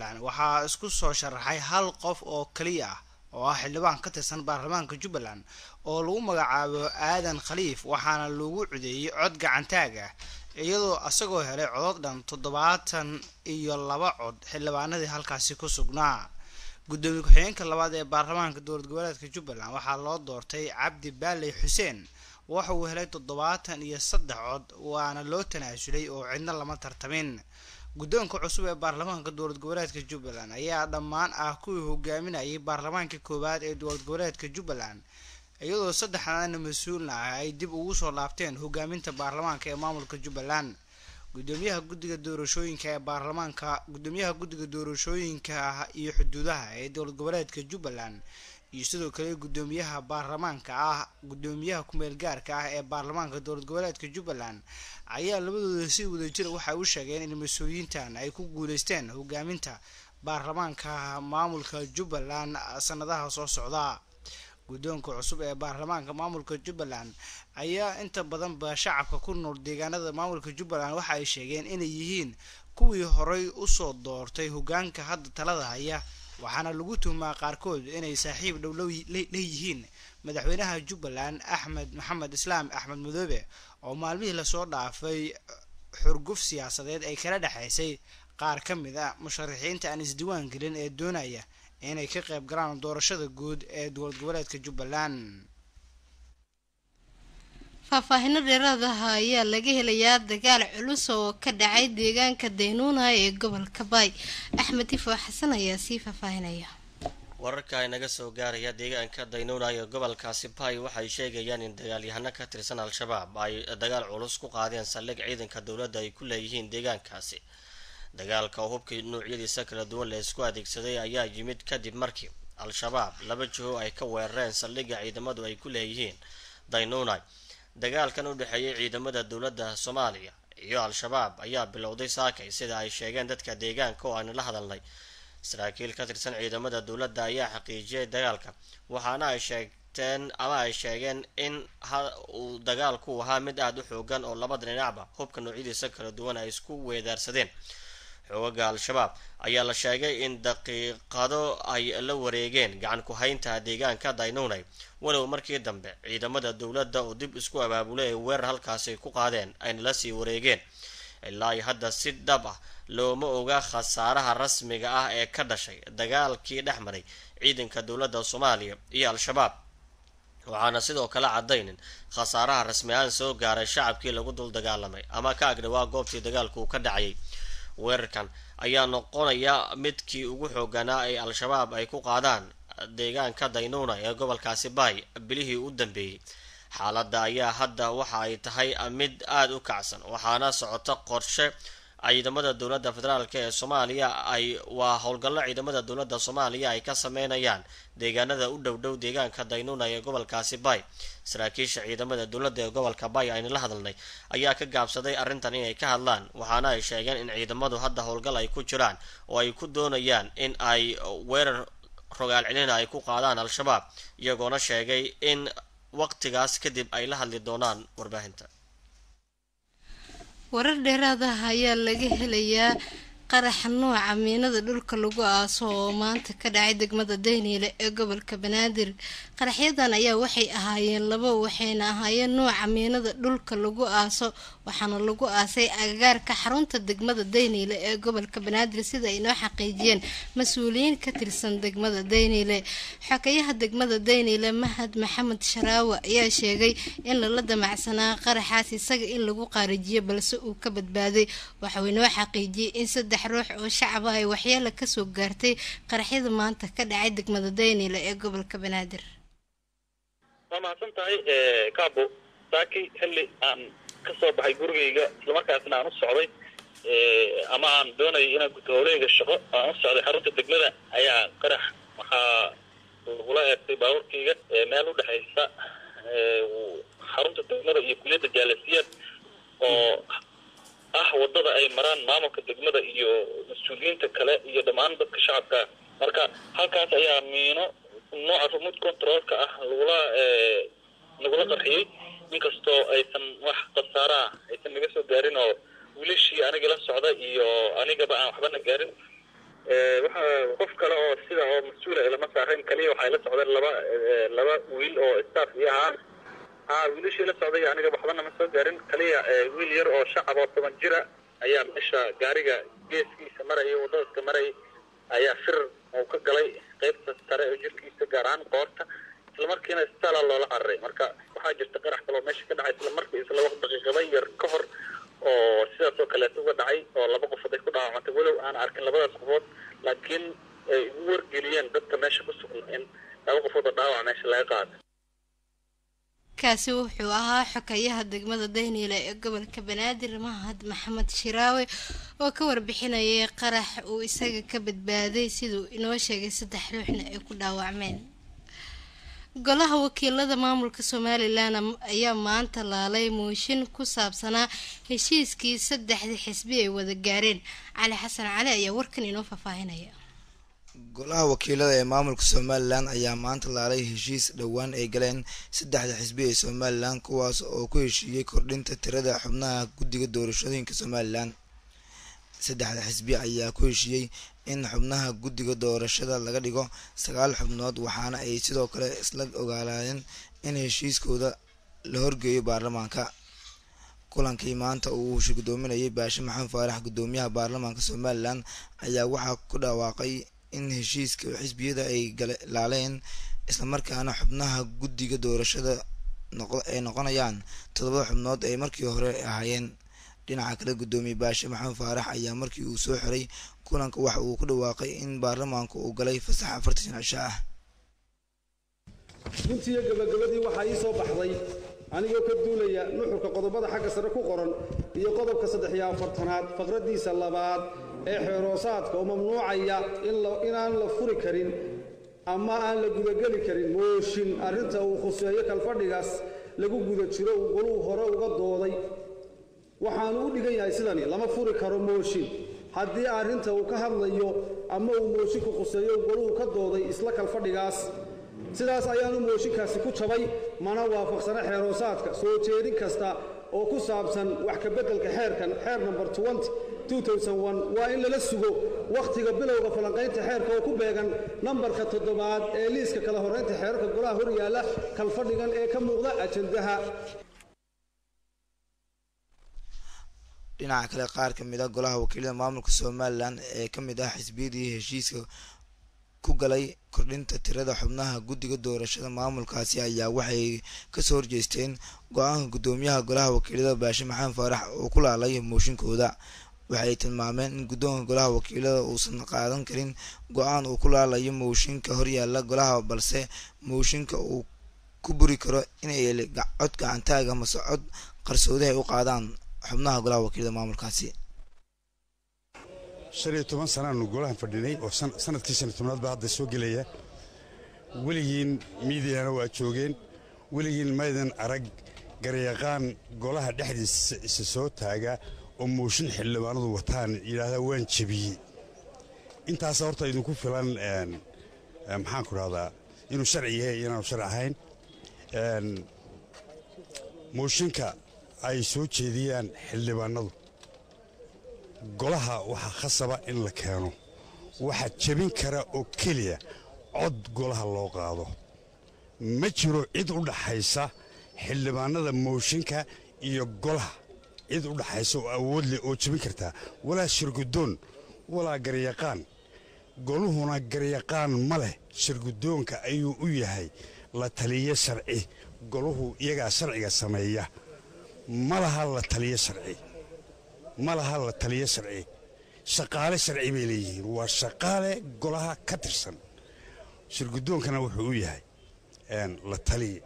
jubbaland waxaa isku soo sharaxay hal qof oo keliya ah oo ah xildhibaan ka tirsan baarlamaanka jubbaland oo lagu magacaabo aadan khaliif waxaana lagu codeeyey cod gacantaag ah iyadoo isagoo helay codod dhan toddobaatan iyo laba cod xildhibaanadii halkaasi ku sugnaa gudoomiye ku-xigeenka labaad ee baarlamaanka dowlad goboleedka jubbaland waxaa loo doortay cabdi baaley xuseen waxa uu helay toddobaatan iyo saddex cod waana loo tanaasulay oo cidna lama tartamin guddoonka cusub ee baarlamaanka dowlad goboleedka jubbaland ayaa dhammaan ah kuwii hogaaminayay baarlamaanka koowaad ee dowlad goboleedka jubbaland iyadoo saddexdaana mas-uulna ah ay dib ugu soo laabteen hogaaminta baarlamaanka ee maamulka jubbaland gudoomiyaha guddiga doorashooyinka ee baarlamaanka gudoomiyaha guddiga doorashooyinka iyo xuduudaha ee dowlad goboleedka jubbaland iyo sidoo kale gudoomiyaha baarlamaanka ah gudoomiyaha kumeel gaarka ah ee baarlamaanka dowlad goboleedka jubbaland ayaa labadooda si wadajira waxay u sheegeen in mas-uuliyiintan ay ku guuleysteen hogaaminta baarlamaanka maamulka jubbaland sanadaha soo socda guddoonka cusub ee baarlamaanka maamulka jubbaland ayaa inta badanba shacabka ku nool deegaanada maamulka jubbaland waxa ay sheegeen inay yihiin kuwii horey usoo doortay hogaanka hadda talada haya waxaana lagu tuhumaa qaarkood inay saaxiib dhowlow leeyihiin madaxweynaha jubbaland axmed maxamed islaam axmed madoobe oo maalmihii lasoo dhaafay xurguf siyaasadeed ay kala dhexaysay qaar ka mid a musharaxiinta aan isdiiwaan gelin ee doonaya inay ka qayb galaan doorashada guud ee dowlad goboleedka jubbaland faahfaahino dheeraadaha ayaa laga helayaa dagaal culus oo ka dhacay deegaanka daynuuna ee gobolka baay axmed tifo xasan ayaa sii faahfaahinaya wararka inaga soo gaaraya deegaanka daynuuna ee gobolkaasi baay waxay sheegayaan in dagaalyahano ka tirsan al-shabaab ay dagaal culus ku qaadeen saldhig ciidanka dowladda ay ku leeyihiin deegaankaasi dagaalka oo hubkii nuucyadiisa kala duwan la isku adeegsaday ayaa yimid kadib markii al-shabaab laba jiho ay ka weerareen saldhigga ciidamadu ay ku leeyihiin daynuunay dagaalkan u dhexeeyay ciidamada dowladda soomaaliya iyo al-shabaab ayaa bilowday saakay sida ay sheegeen dadka deegaanka oo aanu la hadalnay saraakiil ka tirsan ciidamada dowladda ayaa xaqiijiyay dagaalka waxaana ay sheegteen ama ay sheegeen in uu dagaalku ahaa mid aada u xoogan oo labada dhinacba hubka noocyadiisa kala duwan ay isku weedaarsadeen xoogaga al-shabaab ayaa la sheegay in daqiiqado ay la wareegeen gacan ku-haynta deegaanka daynunay walow markii dambe ciidamada dowladda oo dib isku abaabulay ay weerar halkaasi ku qaadeen ayna la sii wareegeen ilaa ay hadda si dhab ah looma oga khasaaraha rasmiga ah ee ka dhashay dagaalkii dhex maray ciidanka dowladda soomaaliya iyo al-shabaab waxaana sidoo kale caddaynin khasaaraha rasmi ahaan soo gaaray shacabkii lagu dul dagaalamay ama ka agdhawaa goobtii dagaalku uu ka dhacayay weerarkan ayaa noqonaya midkii ugu xooganaa ay al-shabaab ay ku qaadaan deegaanka daynuuna ee gobolkaasi baay bilihii u dambeeyey xaaladda ayaa hadda waxa ay tahay mid aada u kacsan waxaana socota qorshe ciidamada dowladda federaalk ee soomaaliya ay waa howlgallo ciidamada dowladda soomaaliya ay ka sameynayaan deegaanada u dhow dhow deegaanka daynuuna ee gobolkaasi bay saraakiisha ciidamada dowladda ee gobolka bay aynu la hadalnay ayaa ka gaabsaday arrintan inay ka hadlaan waxaana ay sheegeen in ciidamadu hadda howlgal ay ku jiraan oo ay ku doonayaan in ay weerar rogaal celina ay ku qaadaan al-shabaab iyagoona sheegay in waqtigaas kadib ay la hadli doonaan warbaahinta warar dheeraadaha ayaa laga helayaa qaraxa nooca miinada dhulka lagu aaso oo maanta ka dhacay degmada dayniile ee gobolka banaadir qaraxyadan ayaa waxay ahaayeen labo waxayna ahaayeen nooca miinada dhulka lagu aaso waxaana lagu aasay agagaarka xarunta degmada dayniile ee gobolka banaadir sida ay noo xaqiijiyeen mas-uuliyiin ka tirsan degmada dayniile xokayaha degmada dayniile mahad maxamed sharaawe ayaa sheegay in lala damacsanaa qaraxaas isaga in lagu qaarijiyo balse uu ka badbaaday waxauu inoo xaqiijiyey in saddex ruux oo shacaba ay waxyeela kasoo gaartay qaraxyada maanta ka dhacay degmada dayniile ee gobolka banaadir waa mahadsan tahay kaabo saaki xilli aan ka soo baxay gurigayga islamarkaasna aan u socday ama aan doonayay inaan guto howleyga shaqo aan u socday xarunta degmada ayaa qarax waxaa lagula eegtay baabuurkayga meel u dhexaysa xarunta degmada iyo kuliyadda jaalasiyaad oo ah wadada ay maraan maamulka degmada iyo mas-uuliyiinta kale iyo dhammaan dadka shacabka marka halkaas ayaa miino nooca remote controlka ah lagula lagula qarxiyey inkastoo aysan wax khasaara ah aysan naga soo gaarin oo wiilashii aniga la socda iyo anigaba aan waxbana gaarin waxa qof kale oo sida oo mas-uula ilama saarayn kaliya waxay la socdeen laba laba wiil oo staff iyo ahaa ha wiilashii la socday aniga waxbana ma soo gaarin kaliya wiil yar oo shacab oo toban jira ayaa meesha gaariga geeskiisa maraya wadadaska marayay ayaa fir uu ka galay qaybta sare oo jirkiisa gaar ahaan qoorta isla markiina isbitaala loola cararay marka waxaa jirta qarax kaloo meesha ka dhacay isla markii isla waqti daqiiqada yar ka hor oo sidaas oo kaleeto uga dhacay oo laba qofood ay ku dhaawacantay walow aan arkin labadaas qofood laakiin ay ugu wargeliyeen dadka meesha ku sugan in laba qofood oo dhaawac meesha laga qaado kaasi wuxuu ahaa xokayaha degmada dayniile ee gobolka banaadir mahad maxamed shiraawe oo ka warbixinayay qarax uu isaga ka badbaaday siduu inoo sheegay saddex ruuxna ay ku dhaawacmeen golaha wakiilada maamulka somalilan ayaa maanta laalay mooshin ku saabsanaa heshiiskii saddexdii xisbi ay wada gaareen cali xasan cali ayaa warkan inoo faahfaahinaya golaha wakiilada ee maamulka somalilan ayaa maanta laalay heshiis dhowaan ay galeen saddexda xisbi ee somalilan kuwaas oo ku heshiiyey kordhinta tirada xubnaha guddiga doorashooyinka somalilan saddexda xisbi ayaa ku heshiiyey in xubnaha guddiga doorashada laga dhigo sagaal xubnood waxaana ay sidoo kale isla ogaalaadeen in heshiiskooda la horgeeyo baarlamaanka kulankii maanta uu shirgudoominayay baashe maxamed faarax guddoomiyaha baarlamaanka somalilan ayaa waxaa ku dhawaaqay in heshiiska xisbiyada ay laaleen islamarkaana xubnaha guddiga doorashada ay noqonayaan toddoba xubnood ay markii hore ahaayeen dhinaca kale guddoomiye baashe maxamed faarax ayaa markii uu soo xiray kulanka waxa uu ku dhawaaqay in baarlamaanku uu galay fasax afartan cisho ah runtiiyo gabagabadii waxaa ii soo baxday anigoo ka duulaya nuxurka qodobada xagga sare ku qoran iyo qodobka saddex iyo afartanaad faqraddiisa labaad ee xeeroosaadka oo mamnuucaya inaan la furi karin ama aan la gudageli karin mooshin arrinta uu khuseeyo kalfadhigaas lagu guda jiro uu goluu hore uga dooday waxaanu u dhigan yahay sidani lama furi karo mooshin haddii arrinta uu ka hadlayo ama uu moosinku khuseeyo uu goluhu ka dooday isla kalfadhigaas sidaas ayaanu mooshinkaasi ku jabay mana waafaqsana xeeroosaadka soo jeedin kasta oo ku saabsan wax ka beddelka xeerkan xeer number waa in lala sugo wakhtiga bilowga falanqaynta xeerka oo ku beegan nambarka toddobaad ee liiska kala horraynta xeerarka golaha hor yaalla kalfadhigan ee ka muuqda ajandaha dhinaca kale qaar ka mid a golaha wakiilada maamulka somalilan ee ka mid ah xisbiyadii heshiiska ku galay kordhinta tirada xubnaha guddiga doorashada maamulkaasi ayaa waxay kasoo horjeesteen go-aanka guddoomiyaha golaha wakiilada baashe maxamed faarax oo ku laalay mooshinkooda waxay tilmaameen in guddoonka golaha wakiilada uusan qaadan karin go-aan uu ku laalayo mooshinka horyaala golaha balse mooshinka uu ku buri karo inay cod gacantaaga mase cod qarsoodi ay u qaadaan xubnaha golaha wakiilada maamulkaasi shan iyo toban sanaanu golahan fadhinay oo sanadkii shan iyo tobnaad baa hadda soo gelaya weligiin miidiyana waa joogeen weligiin maydan arag garyaqaan golaha dhexdiisa isa soo taaga oo mooshin xildhibaanadu wataan yidhaahdaa waan jebiyey intaasa horta idinku filan maxaanku rahdaa inuu sharci yahay inaanu sharci ahayn mooshinka ay soo jeediyaan xildhibaanadu golaha waxaa khasaba in la keeno waxaa jebin kara oo keliya cod golaha loo qaado ma jiro cid u dhaxaysa xildhibaanada mooshinka iyo golaha cid u dhaxaysa oo awood leh oo jebin kartaa walaa shirgudoon walaa garyaqaan goluhuna garyaqaan ma leh shirgudoonka ayuu u yahay la taliyo sharci goluhu iyagaa sharciga sameeya ma laha la taliyo sharci ma laha la taliyo sharci shaqaale sharci bay leeyihiin waa shaqaale golaha ka tirsan shirgudoonkana wuxuu u yahay la taliya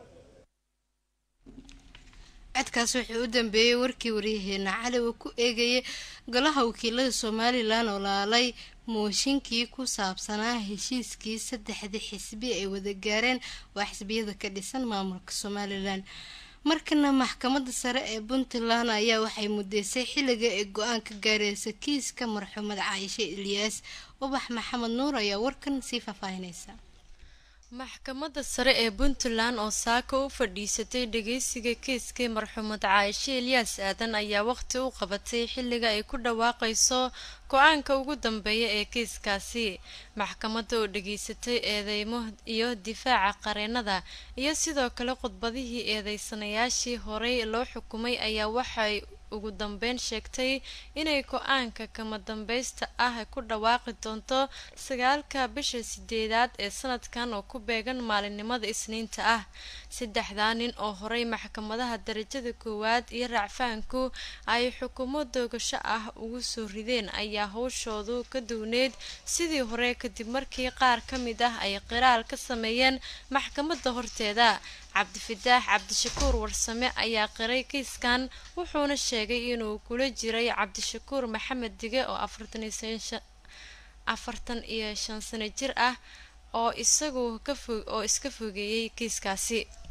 codkaas wuxuu u dambeeyey warkii waryaheena cali uu ku eegayay golaha wakiilada somalilan oo laalay mooshinkii ku saabsanaa heshiiskii saddexdii xisbi ay wada gaareen waa xisbiyada ka dhisan maamulka somalilan markana maxkamadda sare ee puntland ayaa waxay mudeysay xilliga ay go-aan ka gaareysa kiiska marxuumad caaishe ilyaas ubax maxamed nuur ayaa warkan sii faahfaahineysa maxkamadda sare ee puntland oo saaka u fadhiisatay dhageysiga kiiskii marxuumad caaishe elyaas aadan ayaa waqti u qabatay xilliga ay ku dhawaaqayso go-aanka ugu dambeeya ee kiiskaasi maxkamadda oo dhageysatay eedeymo iyo difaaca qareenada iyo sidoo kale khudbadihii eedeysanayaashii horey loo xukumay ayaa waxay ugu dambeyn sheegtay inay go-aanka kama dambaysta ah ku dhawaaqi doonto sagaalka bisha sideedaad ee sanadkan oo ku beegan maalinimada isniinta ah saddexdaa nin oo horey maxkamadaha darajada koowaad iyo racfaanku ay xukumo doogasho ah ugu soo rideen ayaa howshoodu ka duwneyd sidii hore kadib markii qaar ka mid ah ay qiraal ka sameeyeen maxkamadda horteeda cabdifitaax cabdishakuur warsame ayaa qiray kiiskan wuxuuna sheegay inuu kula jiray cabdishakuur maxamed dige oo afartan iyo shan sano jir ah oo isagu oo iska fogeeyey kiiskaasi